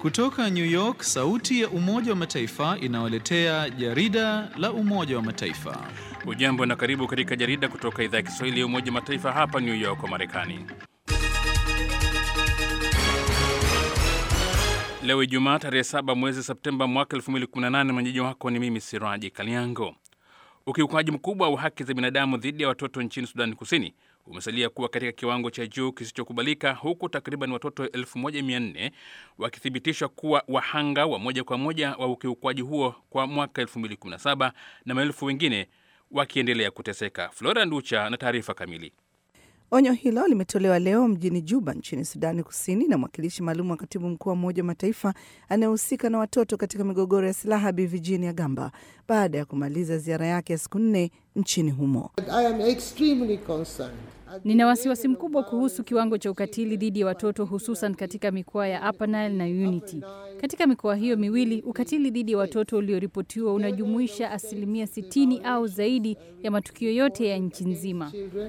Kutoka New York, sauti ya Umoja wa Mataifa inawaletea jarida la Umoja wa Mataifa. Ujambo na karibu katika jarida kutoka idhaa ya Kiswahili ya Umoja wa Mataifa hapa New York wa Marekani. Leo Ijumaa tarehe 7 mwezi Septemba mwaka 2018, mwenyeji wako ni mimi Siraji Kaliango. Ukiukaji mkubwa wa haki za binadamu dhidi ya watoto nchini Sudani Kusini umesalia kuwa katika kiwango cha juu kisichokubalika, huku takriban watoto 1400 wakithibitishwa kuwa wahanga wa moja kwa moja wa ukiukwaji huo kwa mwaka 2017 na maelfu wengine wakiendelea kuteseka. Flora Nducha na taarifa kamili. Onyo hilo limetolewa leo mjini Juba nchini Sudani Kusini na mwakilishi maalum wa katibu mkuu wa Umoja wa Mataifa anayehusika na watoto katika migogoro ya silaha Bi Virginia Gamba baada ya kumaliza ziara yake ya siku nne nchini humo. Nina wasiwasi mkubwa kuhusu kiwango cha ukatili dhidi ya watoto hususan katika mikoa ya Upper Nile na Unity. Katika mikoa hiyo miwili, ukatili dhidi ya watoto ulioripotiwa unajumuisha asilimia 60 au zaidi ya matukio yote ya nchi nzima.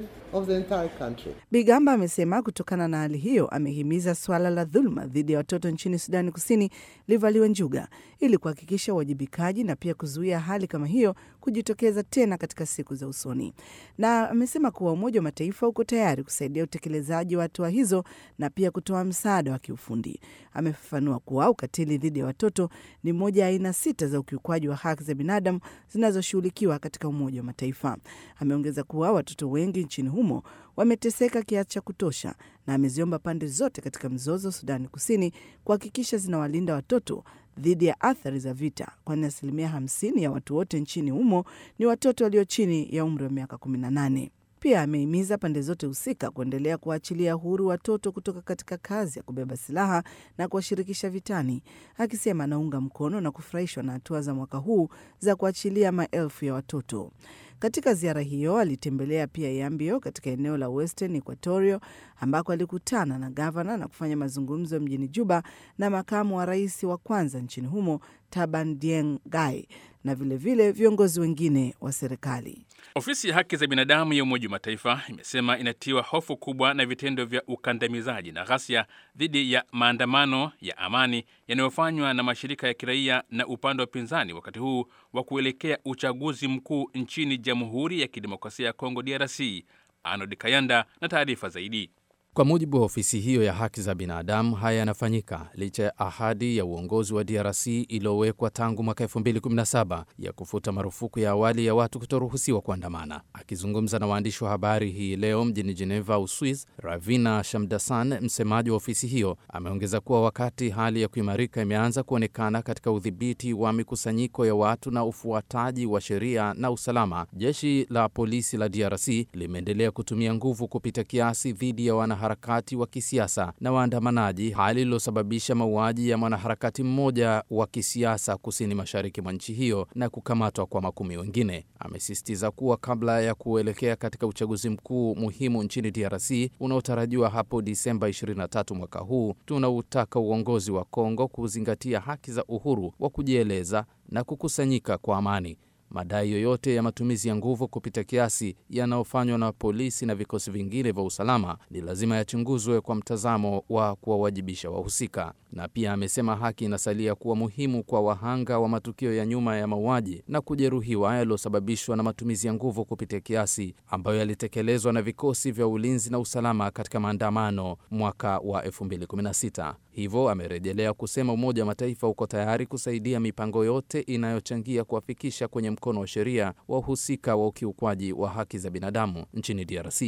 Bigamba amesema kutokana na hali hiyo, amehimiza suala la dhuluma dhidi ya watoto nchini Sudani Kusini livaliwe njuga ili kuhakikisha uwajibikaji na pia kuzuia hali kama hiyo kujitokeza tena katika siku za usoni. Na amesema kuwa Umoja wa Mataifa uko tayari kusaidia utekelezaji wa hatua hizo na pia kutoa msaada wa kiufundi. Amefafanua kuwa ukatili dhidi ya watoto ni moja ya aina sita za ukiukwaji wa haki za binadamu zinazoshughulikiwa katika Umoja wa Mataifa. Ameongeza kuwa watoto wengi nchini humo wameteseka kiasi cha kutosha, na ameziomba pande zote katika mzozo Sudani Kusini kuhakikisha zinawalinda watoto dhidi ya athari za vita, kwani asilimia 50 ya watu wote nchini humo ni watoto walio chini ya umri wa miaka 18. Pia amehimiza pande zote husika kuendelea kuwaachilia huru watoto kutoka katika kazi ya kubeba silaha na kuwashirikisha vitani, akisema anaunga mkono na kufurahishwa na hatua za mwaka huu za kuachilia maelfu ya watoto. Katika ziara hiyo alitembelea pia Yambio katika eneo la Western Equatoria ambako alikutana na gavana na kufanya mazungumzo mjini Juba na makamu wa rais wa kwanza nchini humo Taban Dieng Gai na vilevile vile viongozi wengine wa serikali. Ofisi ya haki za binadamu ya Umoja wa Mataifa imesema inatiwa hofu kubwa na vitendo vya ukandamizaji na ghasia dhidi ya maandamano ya amani yanayofanywa na mashirika ya kiraia na upande wa upinzani wakati huu wa kuelekea uchaguzi mkuu nchini Jamhuri ya Kidemokrasia ya Kongo, DRC. Arnold Kayanda na taarifa zaidi. Kwa mujibu wa ofisi hiyo ya haki za binadamu, haya yanafanyika licha ya ahadi ya uongozi wa DRC iliyowekwa tangu mwaka 2017 ya kufuta marufuku ya awali ya watu kutoruhusiwa kuandamana. Akizungumza na waandishi wa habari hii leo mjini Geneva, Uswiz, Ravina Shamdasan, msemaji wa ofisi hiyo, ameongeza kuwa wakati hali ya kuimarika imeanza kuonekana katika udhibiti wa mikusanyiko ya watu na ufuataji wa sheria na usalama, jeshi la polisi la DRC limeendelea kutumia nguvu kupita kiasi dhidi ya wana harakati wa kisiasa na waandamanaji, hali iliyosababisha mauaji ya mwanaharakati mmoja wa kisiasa kusini mashariki mwa nchi hiyo na kukamatwa kwa makumi wengine. Amesisitiza kuwa kabla ya kuelekea katika uchaguzi mkuu muhimu nchini DRC unaotarajiwa hapo Disemba 23 mwaka huu, tunautaka uongozi wa Kongo kuzingatia haki za uhuru wa kujieleza na kukusanyika kwa amani. Madai yoyote ya matumizi ya nguvu kupita kiasi yanayofanywa na polisi na vikosi vingine vya usalama ni lazima yachunguzwe kwa mtazamo wa kuwawajibisha wahusika. Na pia amesema haki inasalia kuwa muhimu kwa wahanga wa matukio ya nyuma ya mauaji na kujeruhiwa yaliyosababishwa na matumizi ya nguvu kupita kiasi ambayo yalitekelezwa na vikosi vya ulinzi na usalama katika maandamano mwaka wa 2016. Hivyo amerejelea kusema Umoja wa Mataifa uko tayari kusaidia mipango yote inayochangia kuwafikisha kwenye mkono wa sheria wahusika wa ukiukwaji wa haki za binadamu nchini DRC.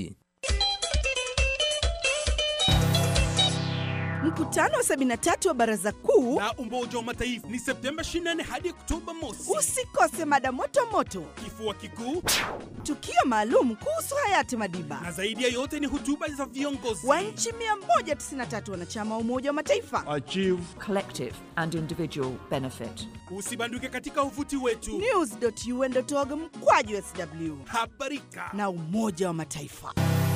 Mkutano wa 73 wa Baraza Kuu la Umoja wa Mataifa ni Septemba 24 hadi Oktoba mosi. Usikose mada moto moto, kifua kikuu, tukio maalum kuhusu hayati Madiba, na zaidi ya yote ni hotuba za viongozi wa nchi 193 wanachama wa Umoja wa Mataifa. Achieve collective and individual benefit. Usibanduke katika uvuti wetu news.un.org mkwaju sw. Habarika na Umoja wa Mataifa.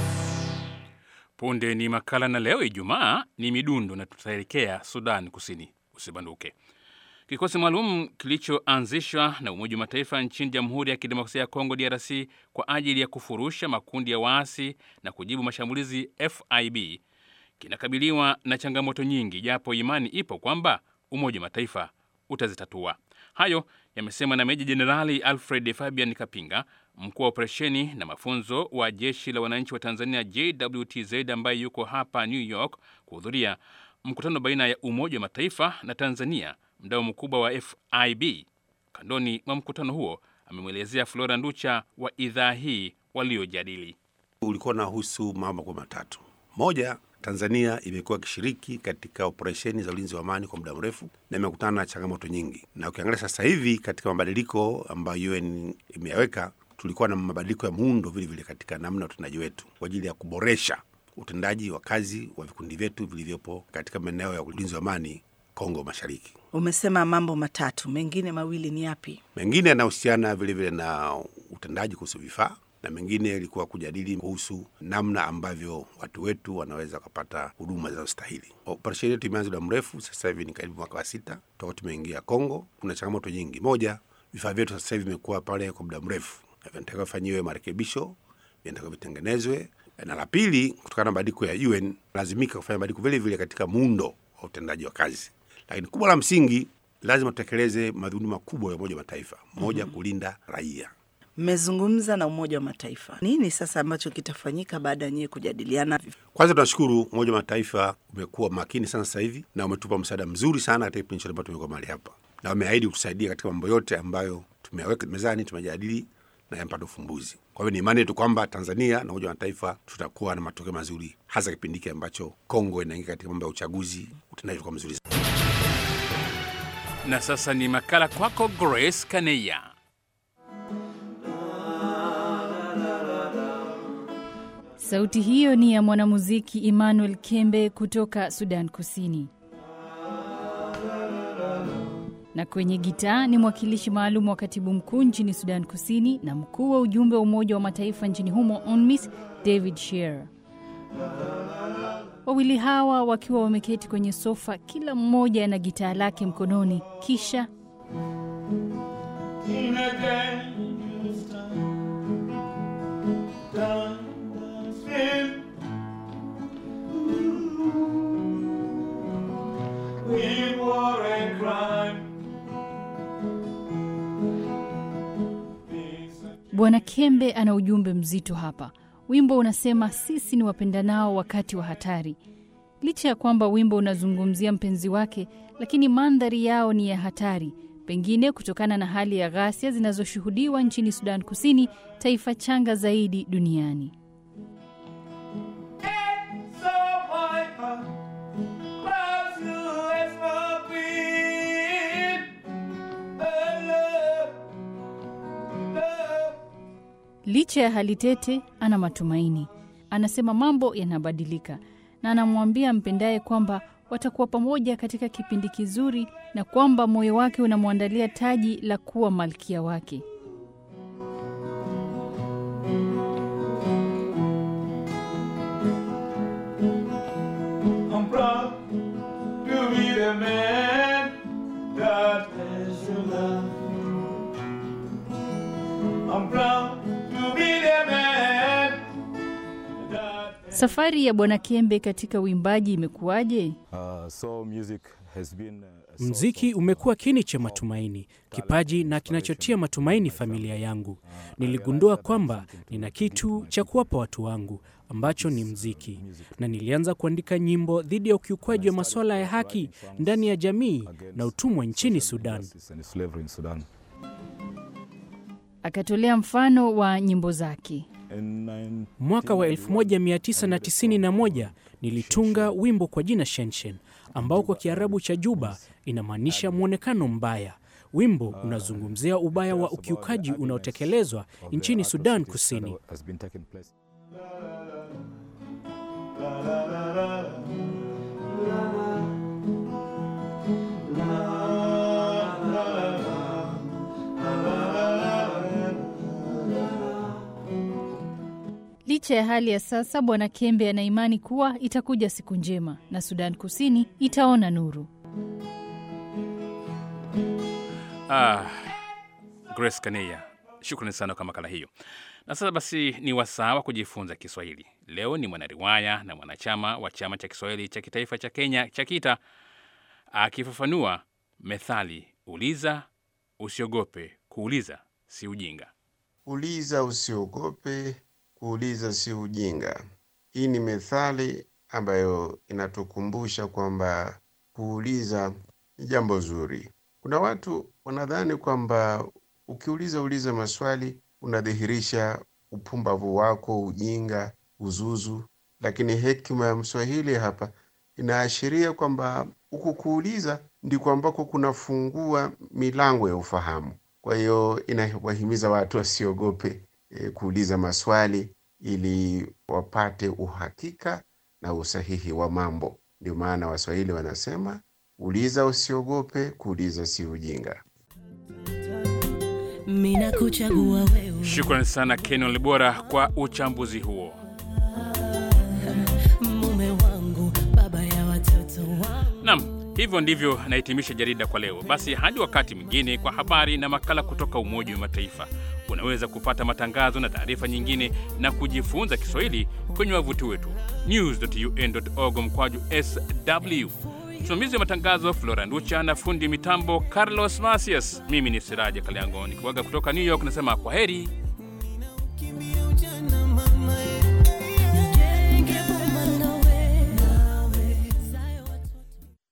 Punde ni makala na leo Ijumaa ni midundo na tutaelekea Sudan Kusini. Usibanduke. Kikosi maalum kilichoanzishwa na Umoja wa Mataifa nchini Jamhuri ya Kidemokrasia ya Kongo DRC kwa ajili ya kufurusha makundi ya waasi na kujibu mashambulizi FIB kinakabiliwa na changamoto nyingi, japo imani ipo kwamba Umoja wa Mataifa utazitatua. Hayo yamesemwa na Meja Jenerali Alfred Fabian Kapinga, mkuu wa operesheni na mafunzo wa Jeshi la Wananchi wa Tanzania JWTZ, ambaye yuko hapa New York kuhudhuria mkutano baina ya Umoja wa Mataifa na Tanzania, mdau mkubwa wa FIB. Kandoni mwa mkutano huo amemwelezea Flora Nducha wa idhaa hii waliojadili. Ulikuwa unahusu mambo kwa matatu. Moja, Tanzania imekuwa ikishiriki katika operesheni za ulinzi wa amani kwa muda mrefu na imekutana na changamoto nyingi, na ukiangalia sasa hivi katika mabadiliko ambayo UN imeyaweka, tulikuwa na mabadiliko ya muundo vile vile katika namna ya utendaji wetu kwa ajili ya kuboresha utendaji wa kazi wa vikundi vyetu vilivyopo katika maeneo ya ulinzi wa amani Kongo Mashariki. Umesema mambo matatu, mengine mawili ni yapi? Mengine yanahusiana vilevile na utendaji kuhusu vifaa na mengine ilikuwa kujadili kuhusu namna ambavyo watu wetu wanaweza kupata huduma zinazostahili. Operesheni yetu imeanza muda mrefu, sasa hivi ni karibu mwaka wa sita toka tumeingia Kongo. Kuna changamoto nyingi. Moja, vifaa vyetu sasa hivi vimekuwa pale kwa muda mrefu, na vinatakiwa vifanyiwe marekebisho, vinatakiwa vitengenezwe. Na la pili, kutokana na mabadiliko ya UN lazimika kufanya mabadiliko vile vile katika muundo wa utendaji wa kazi, lakini kubwa la msingi, lazima tutekeleze madhumuni makubwa ya Umoja wa Mataifa. Moja, kulinda raia Mmezungumza na Umoja wa Mataifa, nini sasa ambacho kitafanyika baada ya nyewe kujadiliana? Kwanza tunashukuru Umoja wa Mataifa umekuwa makini sana sasa hivi na umetupa msaada mzuri sana katika kipindi chote ambacho tumekuwa mahali hapa, na wameahidi kutusaidia katika mambo yote ambayo tumeweka mezani, tumejadili na yamepata ufumbuzi. Kwa hivyo ni imani yetu kwamba Tanzania na Umoja wa Mataifa tutakuwa na matokeo mazuri, hasa kipindi hiki ambacho Kongo inaingia katika mambo ya uchaguzi, utendaji utakuwa mzuri. Na sasa ni makala kwako Grace Kaneya. Sauti hiyo ni ya mwanamuziki Emmanuel Kembe kutoka Sudan Kusini, na kwenye gitaa ni mwakilishi maalum wa katibu mkuu nchini Sudan Kusini na mkuu wa ujumbe wa Umoja wa Mataifa nchini humo UNMISS David Shearer. Wawili hawa wakiwa wameketi kwenye sofa, kila mmoja na gitaa lake mkononi, kisha Bwana Kembe ana ujumbe mzito hapa. Wimbo unasema sisi ni wapendanao wakati wa hatari. Licha ya kwamba wimbo unazungumzia mpenzi wake, lakini mandhari yao ni ya hatari, pengine kutokana na hali ya ghasia zinazoshuhudiwa nchini Sudan Kusini, taifa changa zaidi duniani. Licha ya hali tete, ana matumaini. Anasema mambo yanabadilika, na anamwambia mpendaye kwamba watakuwa pamoja katika kipindi kizuri, na kwamba moyo wake unamwandalia taji la kuwa malkia wake. I'm proud to be the man that has your love. I'm proud to be the man that Safari ya Bwana Kembe katika uimbaji imekuwaje? Uh, so music has been, uh, a source Mziki of, umekuwa uh, kini cha of matumaini, talent, kipaji na inspiration kinachotia for matumaini my familia family. yangu. Uh, I Niligundua realized that kwamba I'm something to nina give to kitu my cha people. kuwapa watu wangu ambacho ni This, uh, mziki, music. na nilianza kuandika nyimbo dhidi ya ukiukwaji wa masuala ya haki ndani ya jamii na utumwa nchini Social Sudan. injustice and slavery in Sudan. Akatolea mfano wa nyimbo zake. In 1991, Mwaka wa I wrote a 1991 song nilitunga called wimbo kwa jina Shenshen ambao kwa Kiarabu cha Juba inamaanisha mwonekano mbaya. Wimbo unazungumzia ubaya wa ukiukaji unaotekelezwa of the nchini Sudan atrocities that Kusini. has been taking place. Licha ya hali ya sasa, Bwana Kembe ana imani kuwa itakuja siku njema na Sudan Kusini itaona nuru. Ah, Grace Kaneya, shukrani sana kwa makala hiyo. Na sasa basi ni wasaa wa kujifunza Kiswahili. Leo ni mwanariwaya na mwanachama wa chama cha Kiswahili cha kitaifa cha Kenya cha KITA akifafanua methali uliza usiogope kuuliza si ujinga. Uliza usiogope, kuuliza si ujinga. Hii ni methali ambayo inatukumbusha kwamba kuuliza ni jambo zuri. Kuna watu wanadhani kwamba ukiuliza uliza maswali unadhihirisha upumbavu wako, ujinga, uzuzu, lakini hekima ya Mswahili hapa inaashiria kwamba huku kuuliza ndiko ambako kunafungua milango ya ufahamu. Kwa hiyo inawahimiza watu wasiogope e, kuuliza maswali ili wapate uhakika na usahihi wa mambo. Ndio maana Waswahili wanasema uliza usiogope, kuuliza si ujinga. Mina kuchagua wewe Shukrani sana Kenon Libora kwa uchambuzi huo. mume wangu, baba ya watoto wangu. Nam, hivyo ndivyo nahitimisha jarida kwa leo. Basi hadi wakati mwingine, kwa habari na makala kutoka Umoja wa Mataifa. Unaweza kupata matangazo na taarifa nyingine na kujifunza Kiswahili kwenye wavuti wetu news.un.org mkwaju sw. Msimamizi wa matangazo Flora Nducha na fundi mitambo Carlos Masias. Mimi ni Siraja Kaliango nikiwaga kutoka New York, nasema kwa heri. Kimbia ujana